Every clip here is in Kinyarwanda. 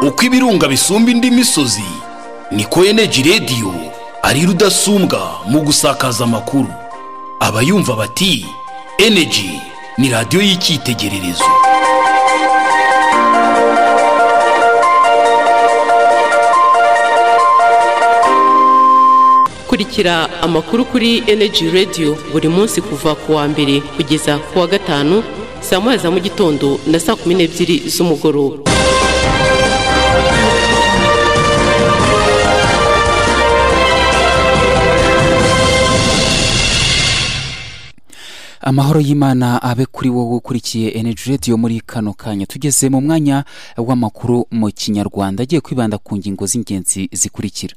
uko ibirunga bisumba indi misozi niko eneji radiyo ari rudasumbwa mu gusakaza amakuru abayumva bati eneji ni radiyo y'icyitegererezo kurikira amakuru kuri eneji radiyo buri munsi kuva ku wa mbere kugeza ku wa gatanu saa moya za mu gitondo na saa kumi n'ebyiri z'umugoroba amahoro y'imana abe kuri wowe ukurikiye energy radio muri kano kanya tugeze mu mwanya w'amakuru mu kinyarwanda agiye kwibanda ku ngingo z'ingenzi zikurikira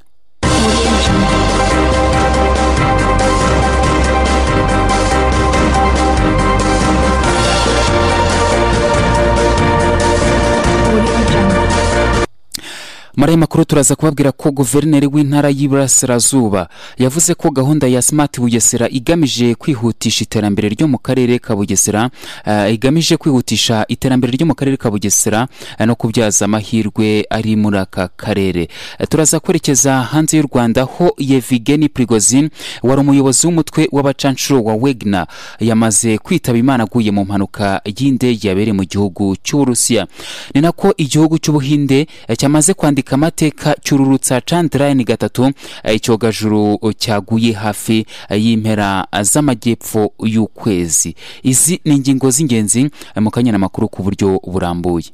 muri aya makuru turaza kubabwira ko guverineri w'intara y'iburasirazuba yavuze ko gahunda ya smart bugesera igamije kwihutisha iterambere ryo mu karere ka bugesera eh, igamije kwihutisha iterambere ryo mu karere ka bugesera eh, no kubyaza amahirwe ari muri aka karere Eh, turaza kwerekeza hanze y'u rwanda ho yevigeni prigozin wari umuyobozi w'umutwe w'abacanshuro wa wegna yamaze kwitaba imana aguye mu mpanuka y'indege yabereye mu gihugu cy'uburusiya ni nako igihugu cy'ubuhinde eh, cyamaze kwandika kwandika amateka cyururutsa chandrayani gatatu eh, icyogajuru cyaguye hafi eh, y'impera z'amajyepfo y'ukwezi izi ni ingingo z'ingenzi eh, mu kanya n'amakuru ku buryo burambuye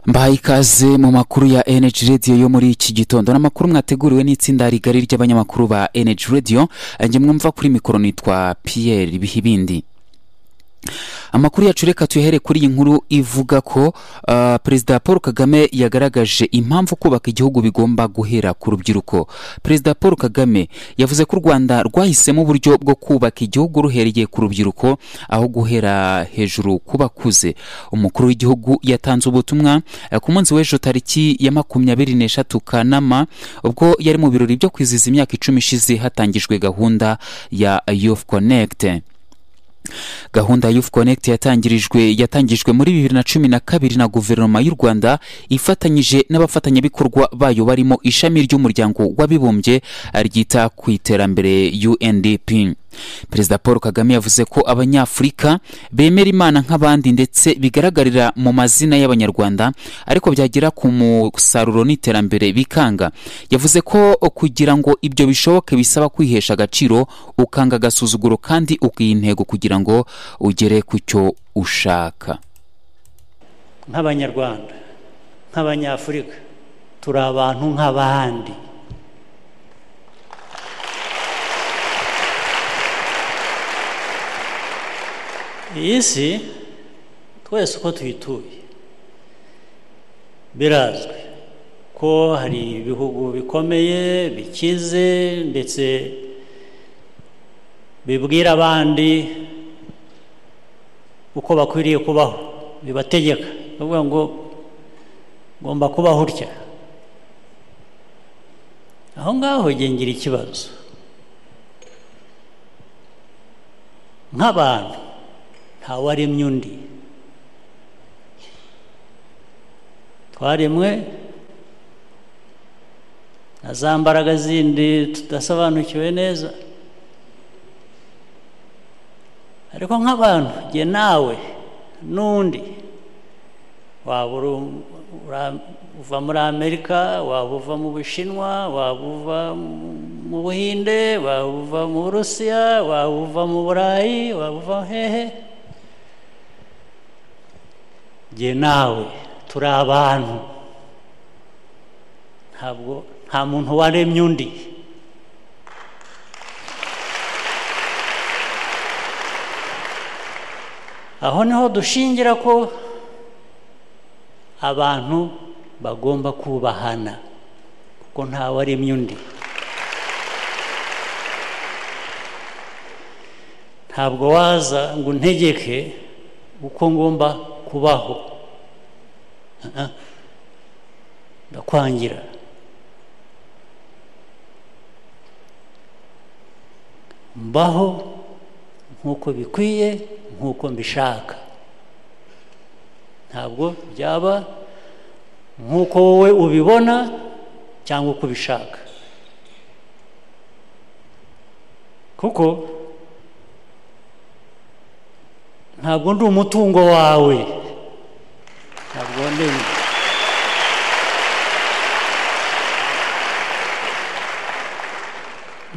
mbahaye ikaze mu makuru ya energy radio yo muri iki gitondo n'amakuru mwateguriwe n'itsinda rigari ry'abanyamakuru ba energy radio Eh, njye mwumva kuri mikoro nitwa pierre bihibindi amakuru yacu reka tuyahere kuri iyi nkuru ivuga ko uh, perezida paul kagame yagaragaje impamvu kubaka igihugu bigomba guhera ku rubyiruko perezida paul kagame yavuze ko u rwanda rwahisemo uburyo bwo kubaka igihugu ruhereye ku rubyiruko aho guhera hejuru ku bakuze umukuru w'igihugu yatanze ubutumwa eh, ku munsi w'ejo tariki ya makumyabiri n'eshatu kanama ubwo yari mu birori byo kwizihiza imyaka icumi ishize hatangijwe gahunda ya youth connect gahunda ya youth connect yatangirijwe yatangijwe muri bibiri na cumi na kabiri na guverinoma y'u rwanda ifatanyije n'abafatanyabikorwa bayo barimo ishami ry'umuryango w'abibumbye ryita ku iterambere undp perezida paul kagame yavuze ko abanyafurika bemera imana nk'abandi ndetse bigaragarira mu mazina y'abanyarwanda ariko byagera ku musaruro n'iterambere bikanga yavuze ko kugira ngo ibyo bishoboke bisaba kwihesha agaciro ukanga agasuzuguro kandi ukiha intego kugira ngo ugere ku cyo ushaka nk'abanyarwanda nk'abanyafurika turi abantu nk'abandi iyi si twese uko tuyituye birazwi ko hari ibihugu bikomeye bikize ndetse bibwira abandi uko bakwiriye kubaho bibategeka bavuga ngo ngomba kubaho utya aho ngaho ngira ikibazo nk'abantu ntawaremye undi twaremwe na za mbaraga zindi tudasobanukiwe neza ariko nk'abantu jye nawe n'undi waba uva muri amerika waba uva mu bushinwa waba uva mu buhinde waba uva mu burusiya waba uva mu burayi waba uva hehe jye nawe turi abantu ntabwo nta muntu waremye undi aho niho dushingira ko abantu bagomba kubahana kuko ntawe aremye undi ntabwo waza ngo untegeke uko ngomba kubaho Ah, ah. ndakwangira mbaho nk'uko bikwiye nk'uko mbishaka ntabwo byaba nk'uko wowe ubibona cyangwa uko ubishaka kuko ntabwo ndi umutungo wawe ntabwo ndi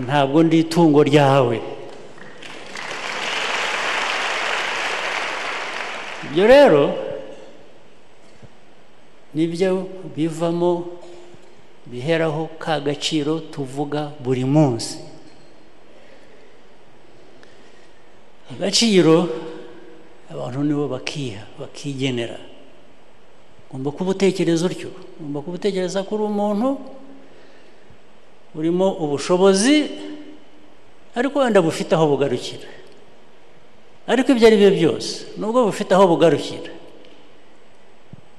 ntabwo ndi itungo ryawe ibyo rero nibyo bivamo biheraho ka gaciro tuvuga buri munsi agaciro abantu nibo bakiha bakigenera ugomba kuba utekereza utyo ugomba kuba utekereza ko uri umuntu urimo ubushobozi ariko wenda bufite aho bugarukira ariko ibyo ari byo byose nubwo bufite aho bugarukira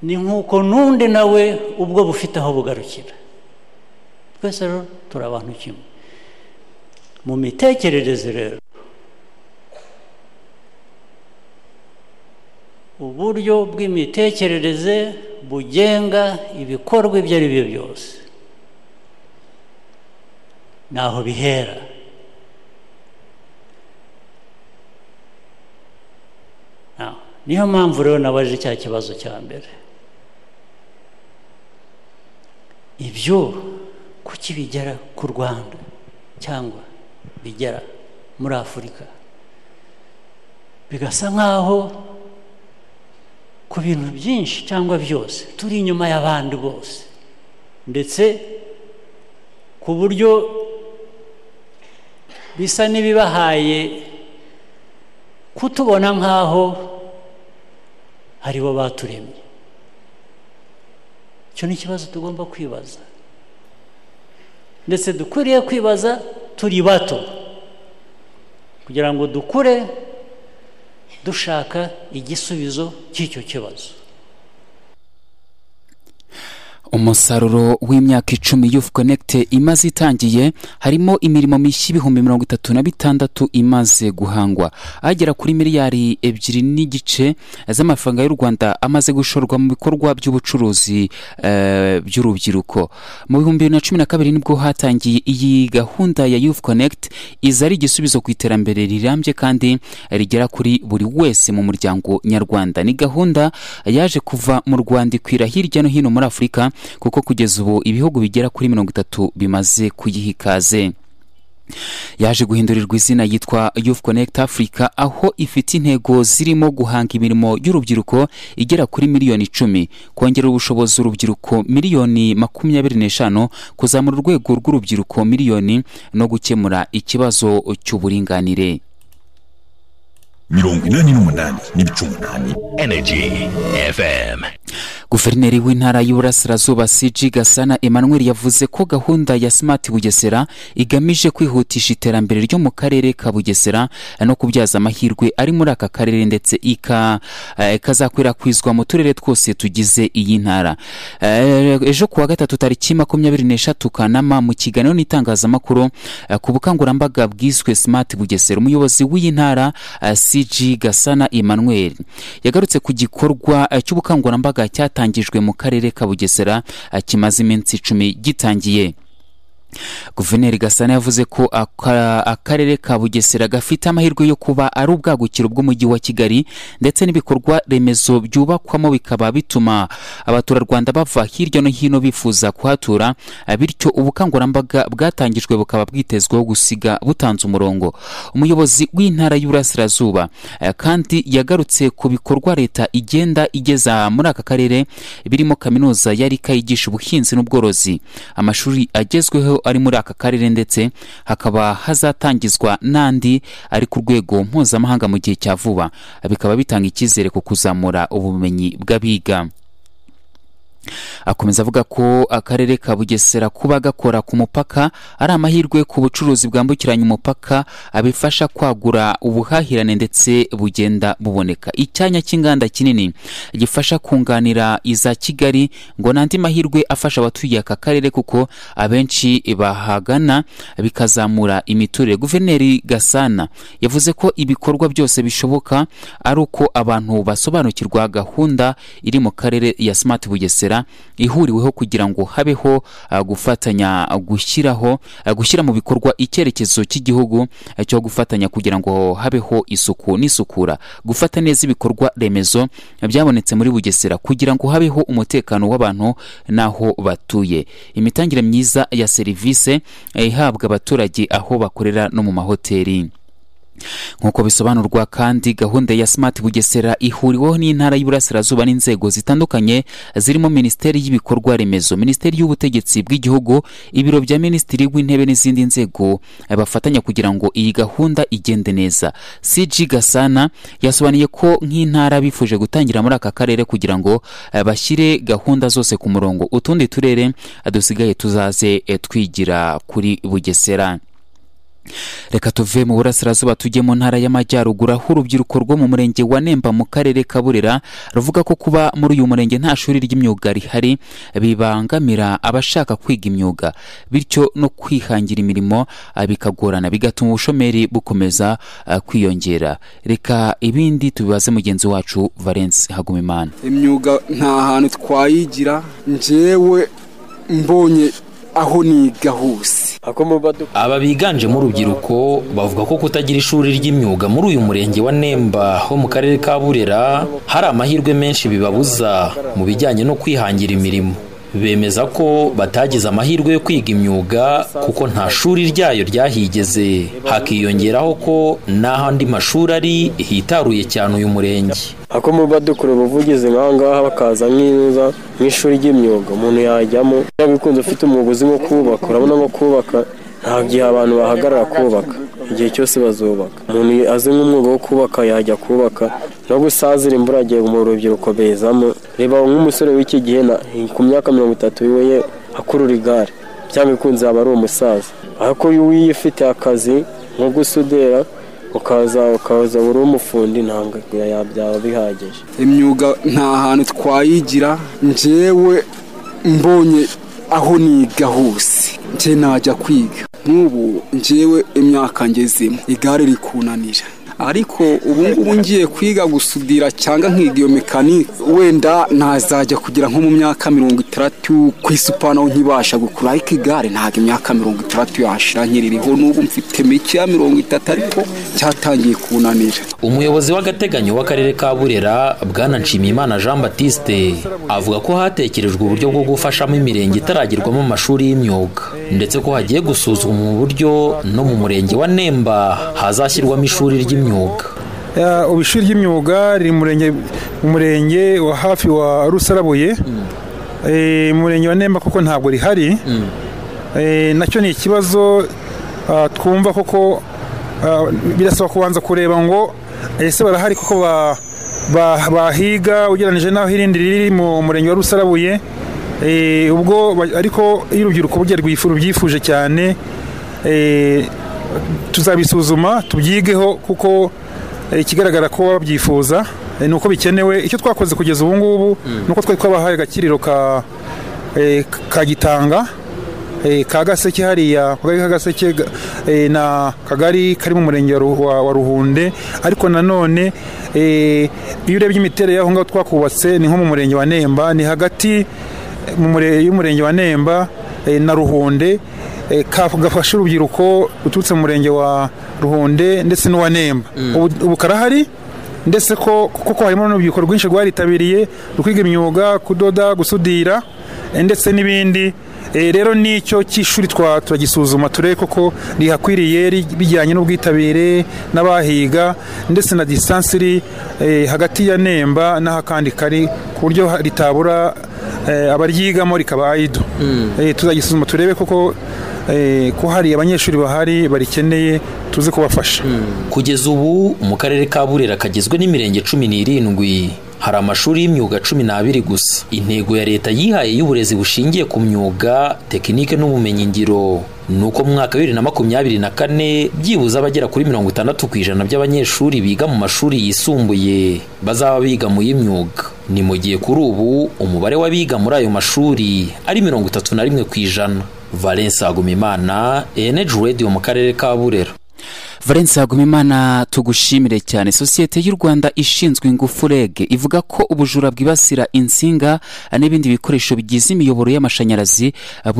ni nk'uko n'undi nawe ubwo bufite aho bugarukira twese rero turi abantu kimwe mu mitekerereze rero uburyo bw'imitekerereze bugenga ibikorwa ibyo ari byo byose naho bihera Now, niyo mpamvu rero nabaje cya kibazo cya mbere ibyo kuki bigera ku rwanda cyangwa bigera muri afurika bigasa nk'aho ku bintu byinshi cyangwa byose turi inyuma y'abandi bose ndetse ku buryo bisa n'ibibahaye kutubona nk'aho ari bo baturemye icyo ni ikibazo tugomba kwibaza ndetse dukwiriye kwibaza turi bato kugira ngo dukure dushaka igisubizo cy'icyo kibazo umusaruro w'imyaka icumi youth connect imaze itangiye harimo imirimo mishya ibihumbi mirongo itatu na bitandatu imaze guhangwa agera kuri miliyari ebyiri n'igice z'amafaranga y'u rwanda amaze gushorwa mu bikorwa by'ubucuruzi eh, by'urubyiruko mu bihumbi bibiri na cumi na kabiri nibwo hatangiye iyi gahunda ya youth connect iza ari igisubizo ku iterambere rirambye kandi rigera kuri buri wese mu muryango nyarwanda ni gahunda yaje kuva mu rwanda ikwira hirya no hino muri afurika kuko kugeza ubu ibihugu bigera kuri mirongo itatu bimaze kuyiha ikaze yaje guhindurirwa izina yitwa youth connect africa aho ifite intego zirimo guhanga imirimo y'urubyiruko igera kuri miliyoni icumi kongera ubushobozi urubyiruko miliyoni makumyabiri n'eshanu kuzamura urwego rw'urubyiruko miliyoni no gukemura ikibazo cy'uburinganire mirongo inani n'umunani n'ibice umunani Energy FM. guverineri w'intara y'uburasirazuba cg gasana emmanuel yavuze ko gahunda ya smart bugesera igamije kwihutisha iterambere ryo mu karere ka bugesera eh, no kubyaza amahirwe ari muri aka karere ndetse ika- eh, ikazakwirakwizwa mu turere twose tugize iyi ntara Eh, ejo kuwa gatatu tariki makumyabiri n'eshatu kanama mu kiganiro n'itangazamakuru eh, ku bukangurambaga bwiswe smart bugesera umuyobozi w'iyi ntara eh, cg gasana emmanuel yagarutse ku gikorwa eh, cy'ubukangurambaga cyatangijwe mu karere ka bugesera eh, kimaze iminsi icumi gitangiye guverineri gasana yavuze ko aka- akarere ka bugesera gafite amahirwe yo kuba ari ubwagukiro bw'umujyi wa kigali ndetse n'ibikorwa remezo byubakwamo bikaba bituma abaturarwanda bava hirya no hino bifuza kuhatura eh, bityo ubukangurambaga bwatangijwe bukaba bwitezweho gusiga butanze umurongo umuyobozi w'intara y'uburasirazuba eh, kandi yagarutse ku bikorwa leta igenda igeza muri aka karere birimo kaminuza yari kayigisha ubuhinzi n'ubworozi amashuri agezweho ari muri aka karere ndetse hakaba hazatangizwa n'andi ari ku rwego mpuzamahanga mu gihe cya vuba bikaba bitanga icyizere ku kuzamura ubumenyi bw'abiga akomeza avuga ko akarere ka bugesera kuba gakora ku mupaka ari amahirwe ku bucuruzi bwambukiranya umupaka abifasha kwagura ubuhahirane ndetse bugenda buboneka icyanya cy'inganda kinini gifasha kunganira iza kigali ngo n'andi mahirwe afasha abatuye aka karere kuko abenshi bahagana bikazamura imiturire guverineri gasana yavuze ko ibikorwa byose bishoboka ari uko abantu basobanukirwa gahunda iri mu karere ya smart bugesera ihuriweho kugira ngo habeho ah, gufatanya ah, gushyiraho ah, gushyira mu bikorwa icyerekezo cy'igihugu ah, cyo gufatanya kugira ngo habeho isuku n'isukura gufata neza ibikorwa remezo ah, byabonetse muri bugesera kugira ngo habeho umutekano w'abantu n'aho batuye imitangire myiza ya serivisi eh, ihabwa abaturage aho bakorera no mu mahoteli nk'uko bisobanurwa kandi gahunda ya smart bugesera ihuriweho n'intara y'uburasirazuba n'inzego zitandukanye zirimo minisiteri y'ibikorwa remezo minisiteri y'ubutegetsi bw'igihugu ibiro bya minisitiri w'intebe n'izindi nzego eh, bafatanya kugira ngo iyi gahunda igende neza cg gasana yasobanuye ko nk'intara bifuje gutangira muri aka karere kugira ngo eh, bashyire gahunda zose ku murongo utundi turere eh, dusigaye tuzaze eh, twigira kuri bugesera reka tuve mu burasirazuba tujye mu ntara y'amajyaruguru aho urubyiruko rwo mu murenge wa nemba mu karere ka burera ruvuga ko kuba muri uyu murenge nta shuri ry'imyuga rihari bibangamira abashaka kwiga imyuga bityo no kwihangira imirimo ah, bikagorana bigatuma ubushomeri bukomeza ah, kwiyongera reka ibindi tubibaze mugenzi wacu valence hagumimana imyuga nta hantu twayigira njyewe mbonye aho niga hose aba biganjemo urubyiruko bavuga ko kutagira ishuri ry'imyuga muri uyu murenge wa nemba ho mu karere ka burera hari amahirwe menshi bibabuza mu bijyanye no kwihangira imirimo bemeza ko batagize amahirwe yo kwiga imyuga kuko nta shuri ryayo ryahigeze hakiyongeraho ko n'ahandi mashuri ari hitaruye cyane uyu murenge ako muba dukora ubuvugizi ngaha bakaza nk'iza nk'ishuri ry'imyuga umuntu yajyamo niba bikunze ufite umwuga uzi nko kubaka urabona nko kubaka nta gihe abantu bahagarara kubaka igihe cyose bazubaka umuntu azi nk'umwuga wo kubaka yajya kubaka no gusazira imvura agiye mu rubyiruko bezamo reba nk'umusore w'iki gihe ku myaka mirongo itatu we akurura igare cyangwa ikunze yaba ari umusaza ariko iyo uyiye ufite akazi nko gusudera ukaza ukaza uri umufundi ntabwo byaba bihagije imyuga nta hantu twayigira njyewe mbonye aho niga hose njye najya kwiga nk'ubu njyewe imyaka ngezemo igare rikunanira ariko ubu ngubu ngiye kwiga gusudira cyangwa nkiga iyo mekanike wenda ntazajya kugira nko mu myaka mirongo itandatu ku isupanaho nkibasha gukura ariko igare ntabwo imyaka mirongo itandatu yashira nkiririho n'ubu mfite mike ya mirongo itatu ariko cyatangiye kunanira umuyobozi w'agateganyo w'akarere ka burera bwana nshimiyimana jean batiste avuga ko hatekerejwe uburyo bwo gufashamo imirenge itaragerwamo amashuri y'imyuga ndetse ko hagiye gusuzumwa uburyo no mu murenge wa nemba hazashyirwamo ishuri ry'imyuga Ya, ubu ishuri ry'imyuga riri mu murenge- mu murenge wa hafi wa rusarabuye Eh, mu murenge wa nemba kuko ntabwo rihari Eh, nacyo ni ikibazo ah, twumva kuko ah, birasaba kubanza kureba ngo ese barahari kuko ba- ba- bahiga ugereranyije n'aho irindi riri mu murenge wa rusarabuye Eh, ubwo ba- ariko iyo urubyiruko burya rwifu- rubyifuje cyane eh, tuzabisuzuma tubyigeho kuko eh, ikigaragara ko babyifuza eh, ni uko bikenewe icyo twakoze kugeza ubu ngubu ni uko twari twabahaye agakiriro ka eh, ka gitanga eh, ka gaseke hariya ku kagari ka gaseke ga- eh, na kagari kari mu murenge wa Ru- wa wa ruhunde ariko nanone eh, iyo urebye imiterere y'aho ngaho twakubatse ni nko mu murenge wa nemba ni hagati mu mure- y'umurenge wa nemba eh, na ruhunde eh, ka- gafasha urubyiruko ruturutse mu murenge wa ruhunde ndetse n'uwa nemba ubu ubu karahari ndetse ko kuko harimo n'urubyiruko rwinshi rwaritabiriye rukwiga imyuga kudoda gusudira eh, ndetse n'ibindi Eh, rero nicyo cy'ishuri twa- turagisuzuma turebe koko rihakwiriye ri- bijyanye n'ubwitabire n'abahiga ndetse na disitansi iri eh, hagati ya nemba n'ahakandi kari ku buryo ha- ritabura abaryigamo rikaba ayido tuzagisuzuma turebe koko ko hari abanyeshuri bahari barikeneye tuze kubafasha kugeza ubu mu karere ka burera kagizwe n'imirenge cumi n'irindwi hari amashuri y'imyuga cumi n'abiri gusa intego ya leta yihaye y'uburezi bushingiye ku myuga tekinike n'ubumenyingiro ni uko mu mwaka wa bibiri na makumyabiri na kane byibuze abagera kuri mirongo itandatu ku ijana by'abanyeshuri biga mu mashuri yisumbuye bazaba biga mu y'imyuga ni mu gihe kuri ubu umubare w'abiga muri ayo mashuri ari mirongo itatu na rimwe ku ijana valence agumimana eneji radiyo mu karere ka burera valence hagumimana tugushimire cyane sosiyete y'u rwanda ishinzwe ingufu rege ivuga ko ubujura bwibasira insinga n'ibindi bikoresho bigize imiyoboro y'amashanyarazi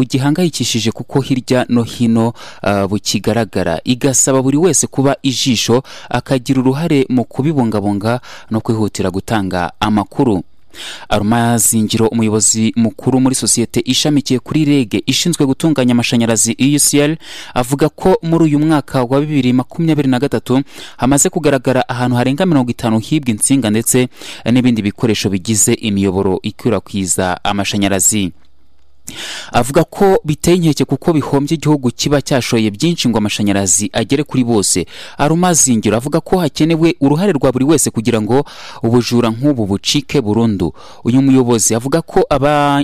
bugihangayikishije kuko hirya no hino uh, bukigaragara igasaba buri wese kuba ijisho akagira uruhare mu kubibungabunga no kwihutira gutanga amakuru aruma zingiro umuyobozi mukuru muri sosiyete ishamikiye kuri rege ishinzwe gutunganya amashanyarazi EUCL avuga ko muri uyu mwaka wa bibiri makumyabiri na gatatu hamaze kugaragara ahantu harenga mirongo itanu hibwa insinga ndetse n'ibindi bikoresho bigize imiyoboro ikwirakwiza amashanyarazi avuga ko biteye inkeke kuko bihombye igihugu kiba cyashoye byinshi ngo amashanyarazi agere kuri bose arumazingiro avuga ko hakenewe uruhare rwa buri wese kugira ngo ubujura nk'ubu bucike burundu uyu muyobozi avuga ko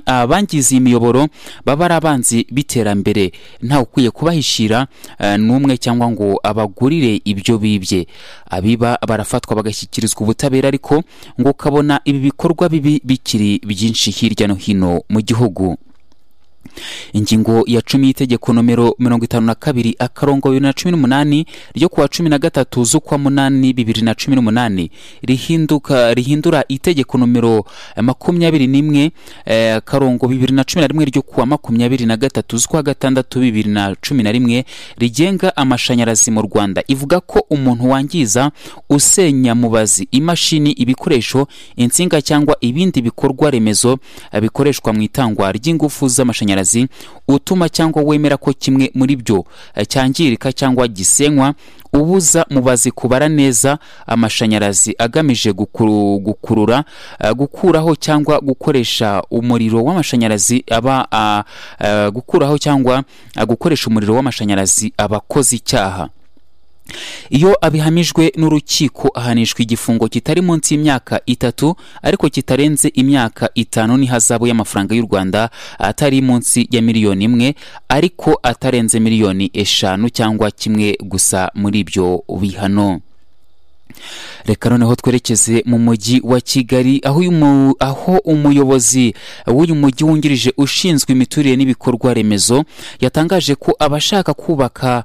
abangiza iyi miyoboro baba ari abanzi b'iterambere ntawe ukwiye kubahishira eh, n'umwe cyangwa ngo abagurire ibyo bibye abiba barafatwa bagashyikirizwa ubutabera ariko ngo ukabona ibi bikorwa bibi bikiri byinshi hirya no hino mu gihugu ingingo ya cumi y'itegeko nomero mirongo itanu na kabiri akarongo bibiri na cumi n'umunani ryo kuwa cumi na gatatu z'ukwa munani bibiri na cumi n'umunani rihinduka rihindura itegeko nomero makumyabiri n'imwe eh, akarongo bibiri na cumi na rimwe ryo kuwa makumyabiri na gatatu z'ukwa gatandatu bibiri na cumi na rimwe rigenga amashanyarazi mu rwanda ivuga ko umuntu wangiza usenya mubazi imashini ibikoresho insinga cyangwa ibindi bikorwa remezo bikoreshwa mu itangwa ry'ingufu z'amashanyarazi amashanyarazi utuma cyangwa wemera ko kimwe muri byo cyangirika cyangwa gisenywa ubuza mubazi kubara neza amashanyarazi agamije gukuru, gukurura uh, gukuraho cyangwa gukoresha umuriro w'amashanyarazi aba uh, uh, gukuraho cyangwa gukoresha umuriro w'amashanyarazi abakoze icyaha iyo abihamijwe n'urukiko ahanishwa igifungo kitari munsi y'imyaka itatu ariko kitarenze imyaka itanu n'ihazabu y'amafaranga y'u rwanda atari munsi ya miliyoni imwe ariko atarenze miliyoni eshanu cyangwa kimwe gusa muri ibyo bihano reka noneho twerekeze mu mujyi wa kigali aho umuyobozi w'uyu mujyi wungirije ushinzwe imiturire n'ibikorwa remezo yatangaje ko abashaka kubaka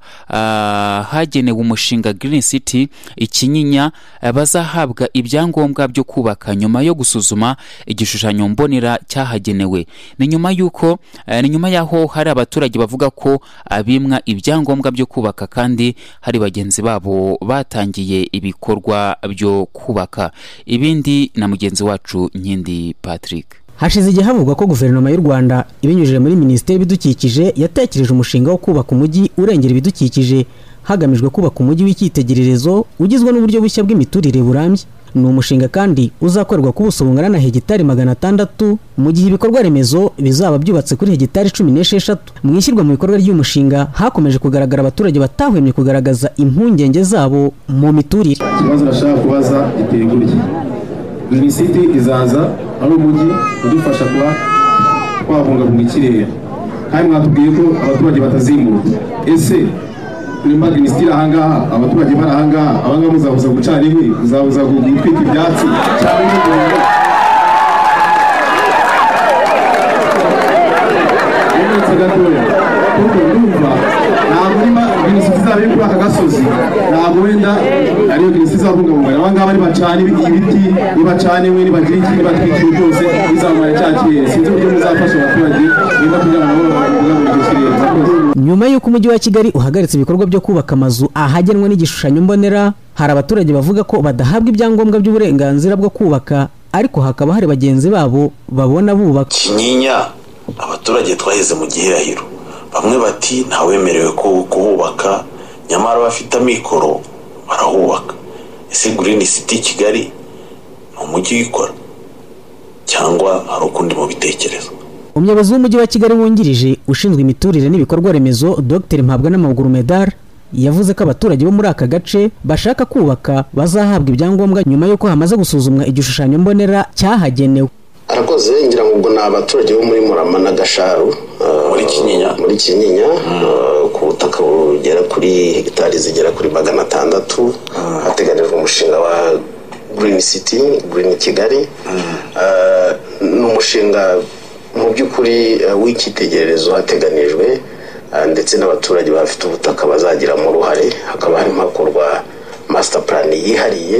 hagenewe umushinga Green City ikinyinya bazahabwa ibyangombwa byo kubaka nyuma yo gusuzuma igishushanyo mbonera cyahagenewe ni nyuma y'uko ni nyuma y'aho hari abaturage bavuga ko abimwa ibyangombwa byo kubaka kandi hari bagenzi babo batangiye ibikorwa ibikorwa byo kubaka ibindi na mugenzi wacu nkindi patrick hashize igihe havugwa ko guverinoma y'u rwanda ibinyujije muri minisiteri y'ibidukikije yatekereje umushinga wo kubaka umujyi urengera ibidukikije hagamijwe kubaka umujyi w'icyitegererezo ugizwe n'uburyo bushya bw'imiturire burambye ni umushinga kandi uzakorerwa ku buso bungana na hegitari magana atandatu mu gihe ibikorwa remezo bizaba byubatse kuri hegitari cumi n'esheshatu mu ishyirwa mu bikorwa ry'umushinga hakomeje kugaragara abaturage batahwemye kugaragaza impungenge zabo mu miturire ikibazo urashaka kubaza giteye gutya minisiti izaza ari umujyi udufasha kuba twabungabunga ikirere kandi mwatubwiye ko abaturage batazimuka ese turimo minisitiri ahangaha abaturage bari ahangaha abangaba muzabuza gucana inkwi muzabuza gutwika ibyatsi cyangwa imigunguru yemetse gatoya kuko ndumva ntabwo urimo minisitiri izaba iri kuri aka gasozi ntabwo wenda ariyo minisitiri izabungabunga abangaba nibacana ibiti nibacana inkwi nibagira iki nibatwikira byose bizamara cya kirere sinzi uburyo muzafasha abaturage niba kugira ngo babungabunge icyo kirere murakoze nyuma y'uko umujyi wa kigali uhagaritse ibikorwa byo kubaka amazu ahagenwa n'igishushanyo mbonera hari abaturage bavuga ko badahabwa ibyangombwa by'uburenganzira bwo kubaka ariko hakaba hari bagenzi babo babona bubaka kinyinya abaturage twaheze mu gihirahiro bamwe bati ntawemerewe kuhubaka nyamara bafite amikoro barahubaka ese gurini siti kigali ni umujyi uyikora cyangwa hari ukundi mubitekereza umuyobozi w'umujyi wa kigali wungirije ushinzwe imiturire n'ibikorwa remezo dr mpabwa n'amaguru medal yavuze ko abaturage bo muri aka gace bashaka kubaka bazahabwa ibyangombwa nyuma y'uko hamaze gusuzumwa igishushanyo mbonera cyahagenewe arakoze ngira ngo ubwo ni abaturage bo muri murama na gasharu muri kinyinya muri kinyinya ku butaka bugera kuri hegitari zigera kuri magana atandatu hateganijwe umushinga wa green city green kigali ni umushinga mu by'ukuri w'icyitegererezo hateganijwe ndetse n'abaturage bafite ubutaka bazagiramo uruhare hakaba harimo hakorwa master plan yihariye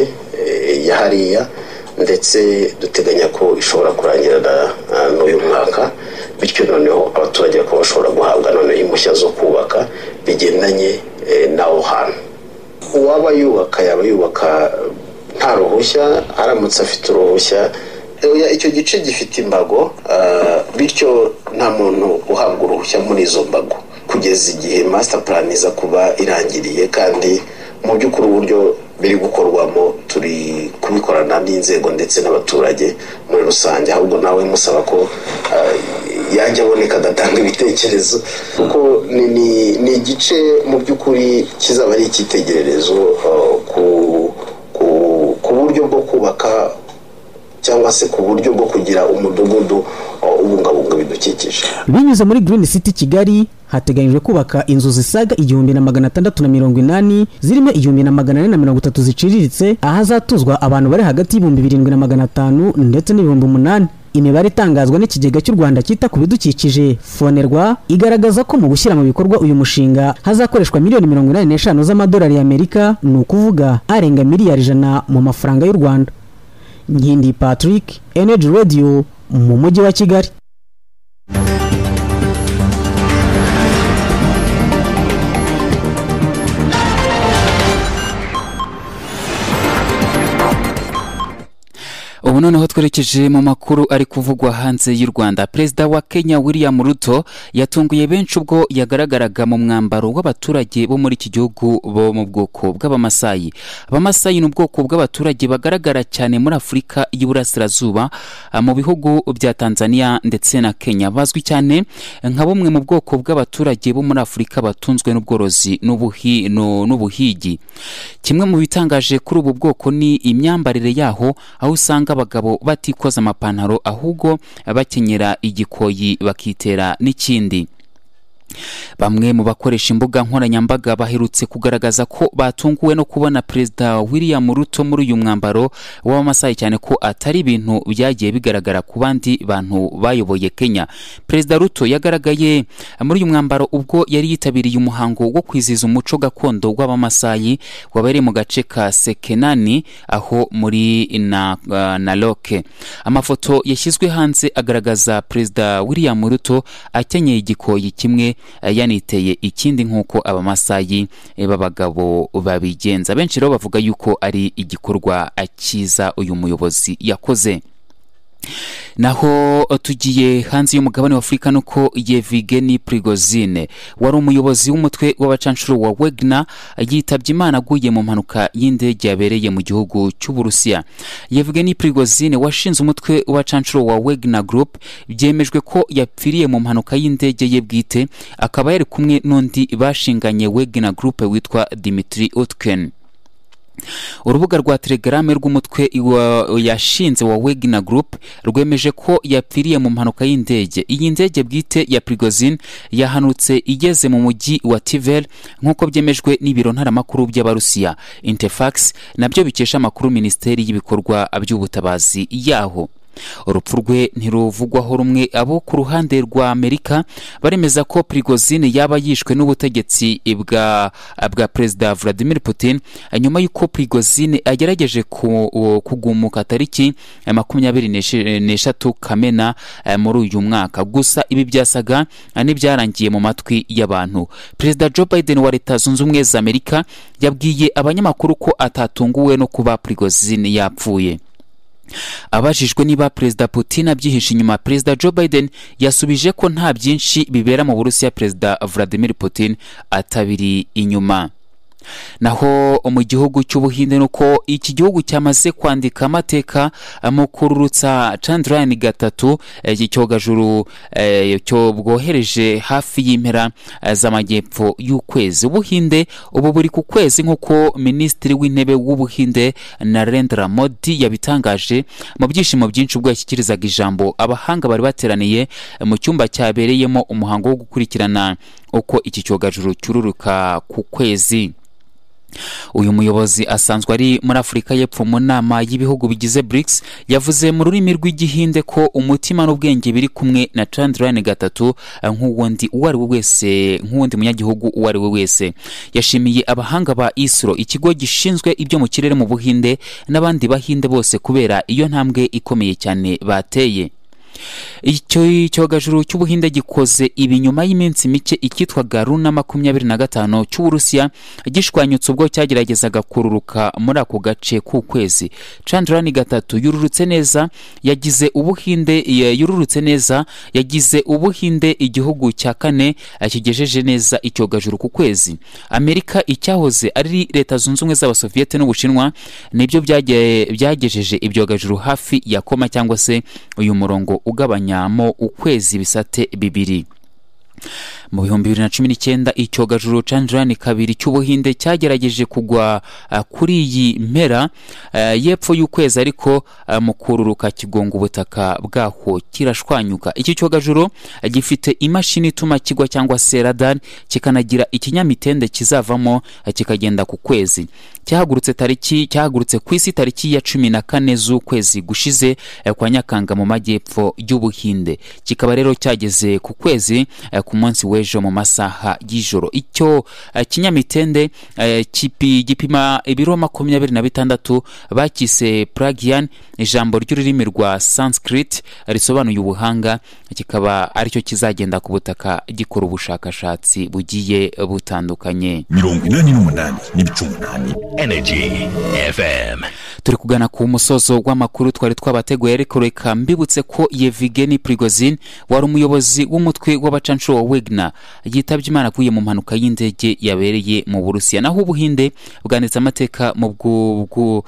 ya hariya ndetse duteganya ko ishobora kurangirana n'uyu mwaka bityo noneho abaturage bakaba bashobora guhabwa noneho impushya zo kubaka bigendanye n'aho hantu uwaba yubaka yaba yubaka nta ruhushya aramutse afite uruhushya icyo gice gifite imbago bityo nta muntu uhabwa uruhushya muri izo mbago kugeza igihe master plan iza kuba irangiriye kandi mu by'ukuri uburyo biri gukorwamo turi kubikorana n'inzego ndetse n'abaturage muri rusange ahubwo nawe musaba ko yajya aboneka agatanga ibitekerezo kuko ni igice mu by'ukuri kizaba ari icyitegererezo ku buryo bwo kubaka cyangwa se ku buryo bwo kugira umudugudu ubungabunga ibidukikije binyuze muri green city kigali hateganyijwe kubaka inzu zisaga igihumbi na magana atandatu na mirongo inani zirimo igihumbi na magana ane na mirongo itatu ziciriritse ahazatuzwa abantu bari hagati y'ibihumbi birindwi na magana atanu ndetse n'ibihumbi umunani imibare itangazwa n'ikigega cy'u rwanda cyita ku bidukikije fonerwa igaragaza ko mu gushyira mu bikorwa uyu mushinga hazakoreshwa miliyoni mirongo inani n'eshanu z'amadolari y'amerika ni ukuvuga arenga miliyari ijana mu mafaranga y'u rwanda nkindi patrick energy radio mu mujyi wa kigali ubu noneho twerekeje mu makuru ari kuvugwa hanze y'u rwanda perezida wa kenya william ruto yatunguye benshi ubwo yagaragaraga mu mwambaro w'abaturage bo muri iki gihugu bo mu bwoko bw'abamasayi abamasayi ni ubwoko bw'abaturage bagaragara cyane muri afurika y'iburasirazuba mu bihugu bya tanzania ndetse na kenya bazwi cyane nka bumwe mu bwoko bw'abaturage bo muri afurika batunzwe n'ubworozi n'ubuhigi kimwe mu bitangaje kuri ubu bwoko ni imyambarire yaho aho usanga abagabo batikoza amapantaro ahubwo bakenyera igikoyi bakitera n'ikindi bamwe mu bakoresha imbuga nkoranyambaga baherutse kugaragaza ko batunguwe no kubona perezida william ruto muri uyu mwambaro w'abamasayi cyane ko atari ibintu byagiye bigaragara ku bandi bantu bayoboye kenya perezida ruto yagaragaye muri uyu mwambaro ubwo yari yitabiriye umuhango wo kwizihiza umuco gakondo w'abamasayi wabereye mu gace ka sekenani aho muri na, uh, na loke amafoto yashyizwe hanze agaragaza perezida william ruto akenyeye igikoyi kimwe yaniteye ikindi nk'uko abamasayi b'abagabo babigenza benshi rero bavuga yuko ari igikorwa cyiza uyu muyobozi yakoze naho tugiye hanze y'umugabane wa afurika nuko yevigeni prigozine wari umuyobozi w'umutwe w'abacanshuro wa wegna yitabye imana aguye mu mpanuka y'indege yabereye mu gihugu cy'uburusiya yevigeni prigozine washinze umutwe w'abacanshuro wa wegna group byemejwe ko yapfiriye mu mpanuka y'indege ye bwite akaba yari kumwe n'undi bashinganye wegna group witwa dimitri utken urubuga rwa telegrame rw'umutwe yashinze wa wegna group rwemeje ko yapfiriye mu mpanuka y'indege iyi ndege bwite ya prigozin yahanutse igeze mu mujyi wa tivel nk'uko byemejwe n'ibiro ntaramakuru by'abarusiya interfax nabyo bikesha amakuru minisiteri y'ibikorwa by'ubutabazi yaho urupfu rwe ntiruvugwaho rumwe abo ku ruhande rwa amerika baremeza ko prigozine yaba yishwe n'ubutegetsi bwa bwa perezida vladimir putin nyuma y'uko prigozine agerageje kugumuka tariki makumyabiri n'eshatu kamena muri uyu mwaka gusa ibi byasaga n'ibyarangiye mu matwi y'abantu perezida joe biden wa leta zunze ubumwe za amerika yabwiye abanyamakuru ko atatunguwe no kuba prigozine yapfuye abajijwe niba perezida putin abyihishe inyuma perezida joe biden yasubije ko nta byinshi bibera mu burusiya perezida vladimir putin atabiri inyuma naho mu gihugu cy'ubuhinde ni uko iki gihugu cyamaze kwandika amateka mu kururutsa candarayini gatatu iki cyogajuru bwohereje hafi y'impera z'amajyepfo y'ukwezi ubuhinde ubu buri ku kwezi nk'uko minisitiri w'intebe w'ubuhinde narendra modi yabitangaje mu byishimo byinshi ubwo yashyikirizaga ijambo abahanga bari bateraniye mu cyumba cyabereyemo umuhango wo gukurikirana uko iki cyogajuru cyururuka ku kwezi uyu muyobozi asanzwe ari muri afurika y'epfo mu nama y'ibihugu bigize brics yavuze mu rurimi rw'igihinde ko umutima n'ubwenge biri kumwe na chandrayani gatatu nk'uwundi uwo ari we wese nk'uwundi munyagihugu uwo ari we wese yashimiye abahanga ba isro ikigo gishinzwe ibyo mu kirere mu buhinde n'abandi bahinde bose kubera iyo ntambwe ikomeye cyane bateye icyo cyogajuru cy'ubuhinde gikoze ibi nyuma y'iminsi mike icyitwaga runa makumyabiri na gatanu cy'uburusiya gishwanyutse ubwo cyageragezaga kururuka muri ako gace k'ukwezi candarani gatatu yururutse neza yagize ubuhinde yururutse neza yagize ubuhinde igihugu cya kane kigejeje neza icyogajuru ku kwezi amerika icyahoze ari leta zunze ubumwe z'abasoviyete n'ubushinwa nibyo byagejeje ibyogajuru hafi ya koma cyangwa se uyu murongo ugabanyamo ukwezi ibisate bibiri mu bihumbi bibiri na cumi n'icyenda icyogajuru candarani kabiri cy'ubuhinde cyagerageje kugwa uh, kuri iyi mpera uh, y'epfo y'ukwezi ariko uh, mu kururuka kigonga ubutaka bwaho kirashwanyuka iki cyogajuru gifite imashini ituma kigwa cyangwa se radar kikanagira ikinyamitende kizavamo kikagenda ku kwezi cyahagurutse tariki cyahagurutse ku isi tariki ya cumi na kane z'ukwezi gushize kwa nyakanga mu majyepfo y'ubuhinde kikaba rero cyageze ku kwezi ku munsi w'ejo mu masaha y'ijoro icyo kinyamitende gipima ibiro makumyabiri na bitandatu bakise puragiyan ijambo ry'ururimi rwa sanskrit risobanuye ubuhanga kikaba aricyo kizagenda ku butaka gikora ubushakashatsi bugiye butandukanye mirongo inani n'umunani n'ibice umunani Energy FM. turi kugana ku musozo w'amakuru twari twabateguye ariko reka mbibutse ko yevigeni prigozin wari umuyobozi w'umutwe w'abacanshuro wegna yitabye imana aguye mu mpanuka y'indege yabereye mu burusiya naho ubuhinde bwanditse amateka mu bwu- bwu-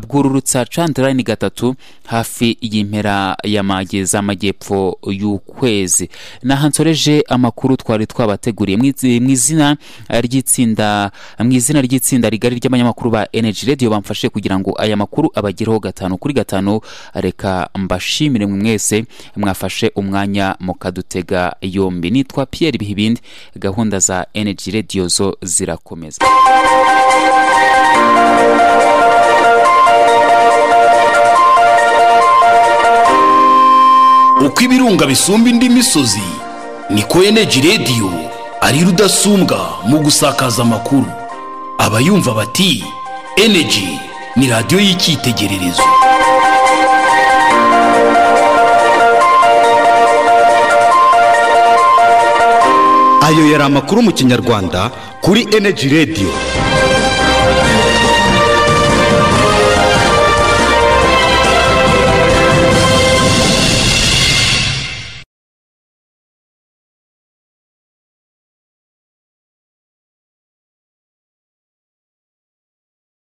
bwururutsa candarayini gatatu hafi y'impera y'amajyepfo y'ukwezi naha nsoreje amakuru twari twabateguriye Mw'izi- mu izina ry'itsinda mu izina ry'itsinda rigari ry'abanyamakuru ba energy radio bamfashe kugira ngo aya makuru abagereho gatanu kuri gatanu reka mbashimire mwe mwese mwafashe umwanya mukadutega yombi nitwa pierre bihibindi gahunda za energy radio zo zirakomeza uko ibirunga bisumba indi misozi niko eneji radiyo ari rudasumbwa mu gusakaza amakuru abayumva bati eneji ni radiyo y'icyitegererezo ayo yari amakuru mu kinyarwanda kuri eneji radiyo